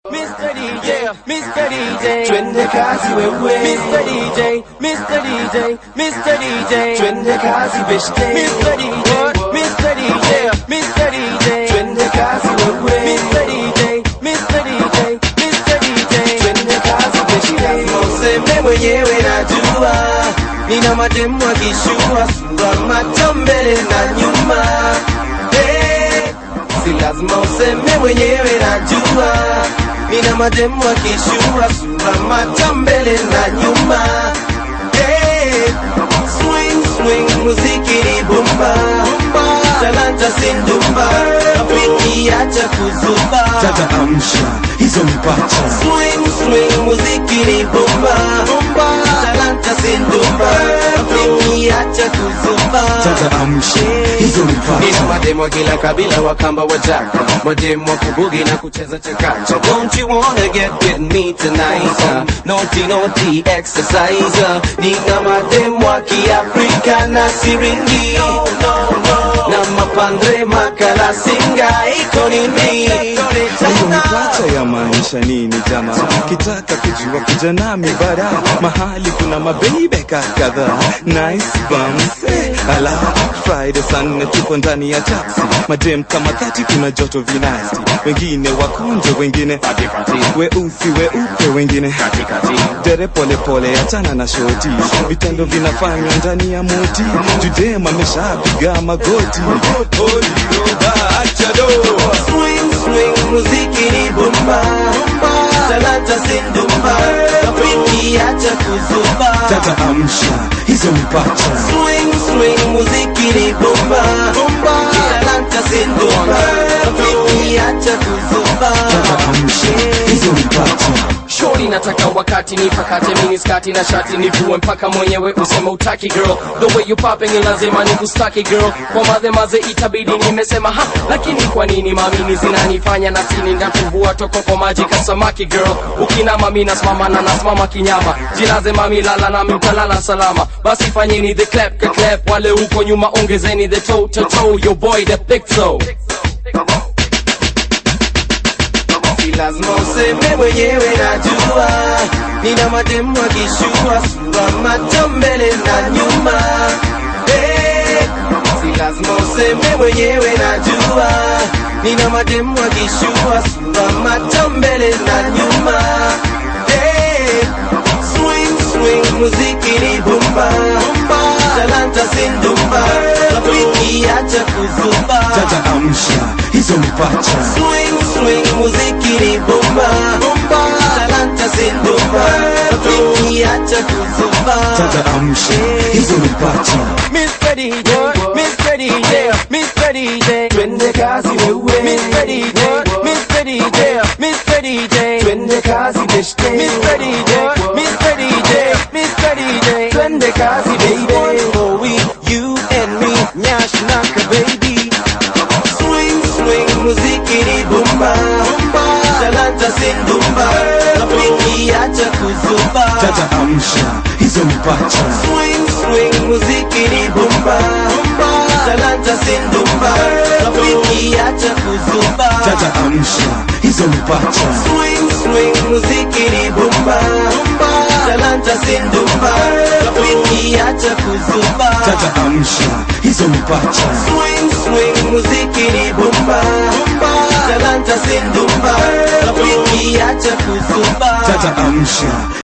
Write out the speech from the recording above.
Mr. DJ, Mr. DJ, Twende kazi wewe Mr. DJ, Mr. DJ, Mr. DJ, Twende kazi beshte Mr. DJ, Mr. DJ, Mr. DJ, Twende kazi wewe Mr. DJ, Mr. DJ, Mr. DJ. Twende kazi beshte Lazima useme mwenyewe najua Nina mademu akishua sura macho mbele na nyuma hey, Si lazima useme mwenyewe najua Nina mademu akishua sura macho mbele na nyuma hey, Swing swing muziki ni bomba Talanta sindumba Rafiki acha kuzuba Dada amsha hizo mipacha Swing swing muziki ni bomba Talanta sindumba Rafiki acha kuzuba Dada amsha hizo Nina mipacha mademu wa kila kabila wakamba wajaka Mademu wa kubugi na kucheza chakacha Don't you wanna get with me tonight uh, Naughty naughty exercise uh, Nina mademu wa kiafrika na siringi Na mapandre makala singa iko nini hiyo mipacha ya maisha nini jama kitaka kujua kuja nami bara mahali kuna mabeibe kadhaa nice bums eh, ala friday saa nne tuko ndani ya taxi madem kama thati kuna joto vinasti wengine wakonje wengine weusi weupe wengine dere polepole achana na shoti vitendo vinafanywa ndani ya moti judem ameshapiga magoti Achado. Swing swing muziki ni bomba Talanta sindumba Rafiki acha kuzuba Dada amsha hizo mipacha Swing swing muziki ni bomba Talanta sindumba Rafiki acha kuzuba Dada amsha hizo mipacha Shorty nataka wakati nipakate mini skati na shati nivue mpaka mwenyewe useme utaki girl the way you popping ni lazima nikustaki girl kwa madhe maze itabidi nimesema ha lakini kwa nini mamini zinanifanya na sini ndatuvua toko kwa maji kasamaki girl ukina mami nasimama na nasimama kinyama jilaze mami lala nami utalala salama basi fanyeni the clap ka clap wale huko nyuma ongezeni the toe to toe your boy the big toe Si lazima useme mwenyewe najua Nina mademu akishua sura macho mbele na nyuma hey, Si lazima useme mwenyewe najua Nina mademu akishua sura macho mbele na nyuma hey, Swing swing muziki ni bomba Talanta sindumba Rafiki acha kuzuba Dada amsha hizo mipacha Swing swing muziki ni bomba Talanta sindumba Rafiki acha kuzuba Dada amsha hizo mipacha Mr. DJ, Mr. DJ, Mr. DJ, Twende kazi wewe Mr. DJ, Mr. DJ, Mr. DJ, Twende kazi beshte Mr. DJ, Mr. DJ, Mr. DJ. Twende kazi baby For we, you and me Nyash naka baby Swing swing muziki ni bomba Talanta sindumba Rafiki acha kuzuba Dada amsha hizo mipacha Swing swing muziki ni bomba Talanta sindumba Rafiki acha kuzuba Dada amsha hizo mipacha Swing swing muziki ni bomba Talanta sindumba Rafiki acha kuzuba Dada amsha hizo mipacha Swing swing muziki ni bomba Talanta sindumba Rafiki acha kuzuba Dada amsha